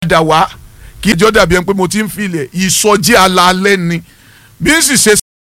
padà wá kí ìjọ dàbí ẹni pé mo ti ń filẹ̀ ìsọjí alaalẹ́ ni bí n sì ṣe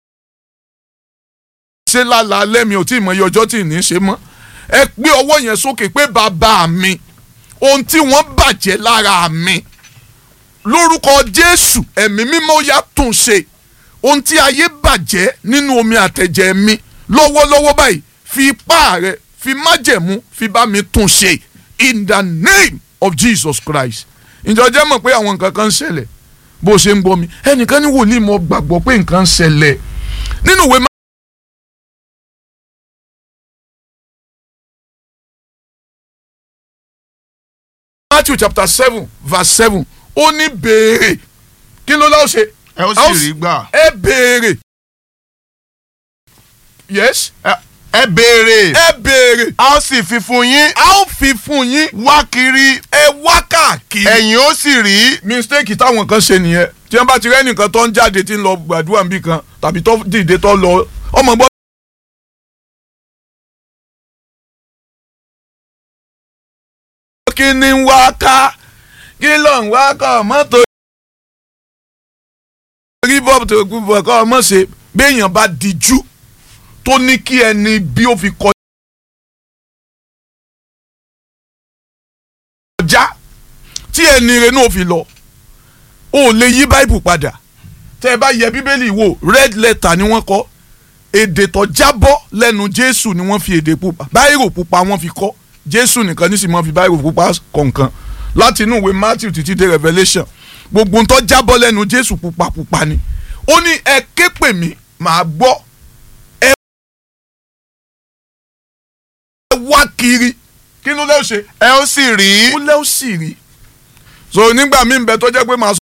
ṣe lálaalẹ́ mi ò tí ì mọ iye ọjọ́ tí ì ní ṣe mọ́ ẹ gbé ọwọ́ yẹn sókè pé bàbá mi ohun tí wọ́n bàjẹ́ lára mi lórúkọ Jésù ẹ̀mí mímọ́ yá tún ṣe ohun tí ayé bàjẹ́ nínú omi àtẹ̀jẹ̀ mi lọ́wọ́lọ́wọ́ báyìí fi ipá rẹ fi májẹ̀mú fi bá mi tún ṣe in the name of Jesus Christ ǹjọ́ jẹ́ mọ̀ pé àwọn nǹkan kan ń ṣẹlẹ̀ bó ṣe ń gbọ́ mi ẹnìkan ní wòlíì mo gbàgbọ́ pé nǹkan ń ṣẹlẹ̀ nínú ìwé Matthew chapter seven verse seven ó ní béèrè kí ló láwọn ṣe ẹ ó sì rí gbà. ẹ béèrè yes ẹ béèrè ẹ béèrè a ó sì fi fún yín a ó fi fún yín wá kiri ẹ wá káàkiri. ẹ̀yin ó sì rí mistake táwọn kan ṣe nìyẹn tí wọ́n bá ti rẹ́nìkan tó ń jáde tí ń lọ gbàdúrà níbì kan tàbí tó dìde tó lọ ọmọ gbọ́. kí ni ń wá ká kí ló ń wá kọ́ mọ́tò. rí bọ́ọ̀bù tó kú bọ̀ kọ́ ọmọ ṣe béèyàn bá dijú tó ní kí ẹni bí ó fi kọjá tí ẹni rẹ náà fi lọ o lè yí báìbù padà tẹ ẹ bá yẹ bíbélì wò red letter ni wọ́n kọ èdè tó jábọ́ lẹ́nu jésù ni wọ́n fi èdè pupa báírò pupa wọ́n fi kọ jésù nìkan ní sì máa fi báírò pupa kọ̀ọ̀kan láti inú ìwé matthew títí dé revelation gbogbo ń tó jábọ́ lẹ́nu jésù pupa pupa ni ó ní ẹ ké pè mí màá gbọ́ ẹ wá kiri kí ló lè ṣe ẹ ó sì rí ó lẹ́ ó sì rí so nígbà míì ń bẹ tó jẹ́ pé màá